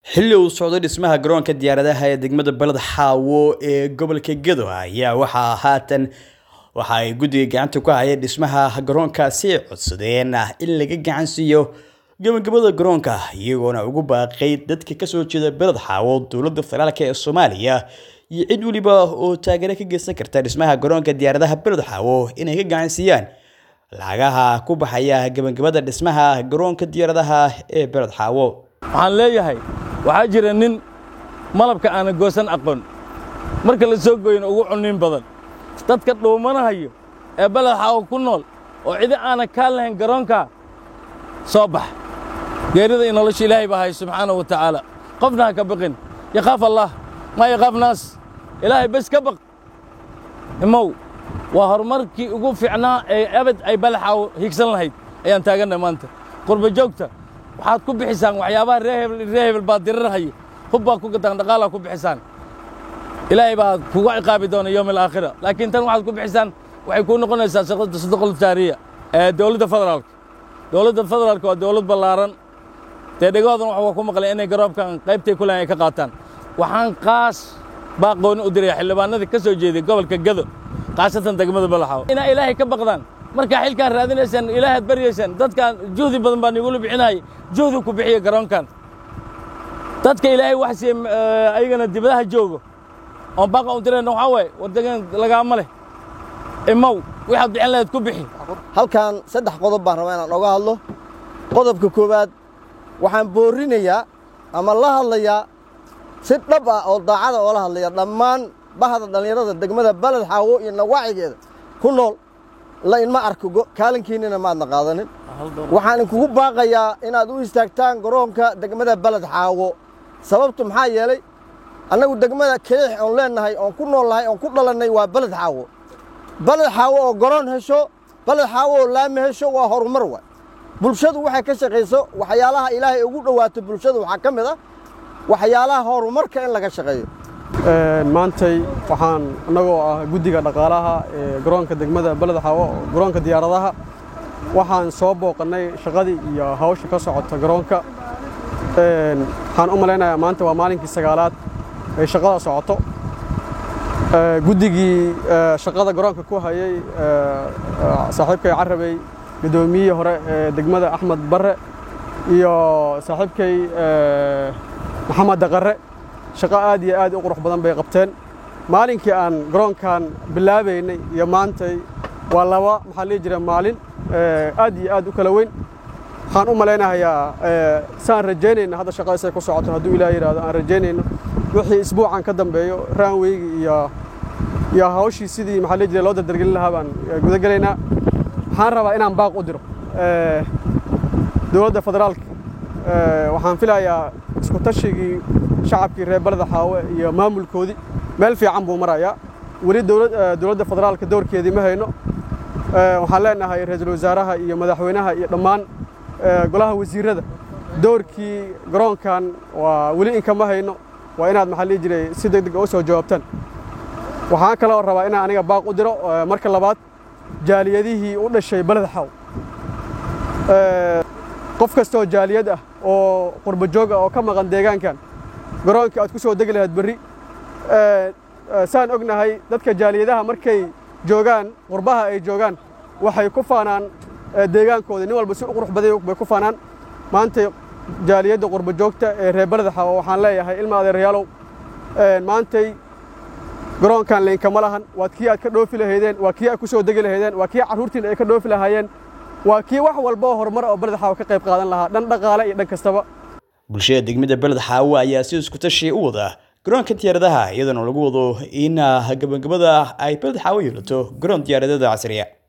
xilli uu socday dhismaha garoonka diyaaradaha ee degmada baled xaawo ee gobolka gedo ayaa waxaa haatan waxa ay guddiga gacanta ku hayeen dhismaha garoonkaasi codsadeen in laga gacan siiyo gabagabada garoonka iyagoona ugu baaqay dadka kasoo jeeda beled xaawo dowladda federaalk ee soomaaliya iyo cid weliba oo taageero ka geysan karta dhismaha garoonka diyaaradaha beled xaawo inay ka gacan siiyaan lacagaha ku baxaya gabagabada dhismaha garoonka diyaaradaha ee beled xaawo waxaan leeyahay waxaa jira nin malabka aana goosan aqoon marka la soo gooyna ugu cunniin badan dadka dhuumanahayo ee beled xaawo ku nool oo cidi aana kaa lahayn garoonka soo bax geerida iyo nolosha ilaahay baa hay subxaanahu wa tacaala qofna ha ka baqin yakhaaf allah maa yakhaaf naas ilaahay bes ka baq imow waa horumarkii ugu fiicnaa ee abad ay balaxaaw higsan lahayd ayaan taagannahay maanta qurba joogta waxaad ku bixisaan waxyaabaha ree hebel ree hebel baad dirirhayo hub baad ku gataan dhaqaalaa ku bixisaan ilaahay baa kuga ciqaabi doona yowm alaakhira laakiin tan waxaad ku bixisaan waxay kuu noqonaysaa shaqada sadaqul jaariya ee dowladda federaalka dowladda federaalka waa dowlad ballaaran dee dhegahoodan waxaa ku maqlay inay garoobkan qaybtay ku lahayn ay ka qaataan waxaan qaas baa qooni u diraya xildhibaanadii ka soo jeeday gobolka gado khaasatan degmada balaxaw inaa ilaahay ka baqdaan markaa xilkaan raadinaysaan ilaahaad baryaysaan dadkaan juhdi badan baan igula bixinayay juhdi ku bixiya garoonkan dadka ilaahay wax siiye ayagana dibadaha joogo oon baaqa u dirayna waxaa waaye wardegan lagaama leh imow waxaad bixin lahayd ku bixi halkan saddex qodob baan rabaa inaan oga hadlo qodobka koowaad waxaan boorrinayaa ama la hadlayaa si dhab ah oo daacada oola hadlaya dhammaan bahda dhallinyarada degmada baled xaawo iyo nawaacigeeda ku nool la inma arko kaalinkiinnina maadna qaadanin waxaan inkugu baaqayaa inaad u istaagtaan garoonka degmada baled xaawo sababtu maxaa yeelay annagu degmada keliix oon leennahay oon ku nool nahay oon ku dhalannay waa baled xaawo baled xaawo oo garoon hesho baled xaawo oo laami hesho waa horumar waay bulshadu waxay ka shaqayso waxyaalaha ilaahay ugu dhowaato bulshadu waxaa ka mid ah waxyaalaha horumarka in laga shaqeeyo maantay waxaan annagoo ah guddiga dhaqaalaha ee garoonka degmada beled xaawo garoonka diyaaradaha waxaan soo booqannay shaqadii iyo hawsha ka socota garoonka waxaan u malaynayaa maanta waa maalinkii sagaalaad ay shaqada socoto guddigii shaqada garoonka ku hayay saaxiibkay carabey guddoomiyihii hore ee degmada axmed barre iyo saaxiibkay maxamed daqarre shaqo aad iyo aad u qurux badan bay qabteen maalinkii aan garoonkan bilaabaynay iyo maantay waa laba maxaa lihi jira maalin aad iyo aad u kala weyn waxaan u malaynahayaa saan rajaynayna hadda shaqadiisay ku socoto hadduu ilaah yidhaahdo aan rajaynayno wixii isbuucan ka dambeeyo raanweygi iyo iyo hawshii sidii maxaa lihi jira loo dardargelin lahaa baan gudagelaynaa waxaan rabaa inaan baaq u diro dowladda federaalka waxaan filayaa isku tashigii shacabkii reer baleda xaawe iyo maamulkoodii meel fiican buu marayaa weli dowladda federaalka doorkeedii ma hayno waxaan leenahay ra-iisul wasaaraha iyo madaxweynaha iyo dhammaan golaha wasiirrada doorkii garoonkan waa weli inkama hayno waa inaad maxaa lihi jiray si deg deg u soo jawaabtaan waxaan kaloo rabaa inaan aniga baaq u diro marka labaad jaaliyadihii u dhashay baleda xaaw qof kastoo jaaliyad ah oo qurba joog ah oo ka maqan deegaankan garoonka aad ku soo degi lahayd berri saan ognahay dadka jaaliyadaha markay joogaan qurbaha ay joogaan waxay ku faanaan deegaankooda nin walba si u qurux baday bay ku faanaan maantay jaaliyadda qurba joogta ee reer baleda xawa waxaan leeyahay ilma adeerayaalow maantay garoonkan laynkama lahan waad kii aad ka dhoofi lahaydeen waa kii aad ku soo degi lahaydeen waa kii carruurtiin ay ka dhoofi lahaayeen waa kii wax walba oo horumar oo baled xaawo ka qayb qaadan lahaa dhan dhaqaale iyo dhan kastaba bulshada degmada beled xaawo ayaa si isku tashi u wada garoonka diyaaradaha iyadoona lagu wado in gabagabada ay beled xaawo yeelato garoon diyaaradada casriya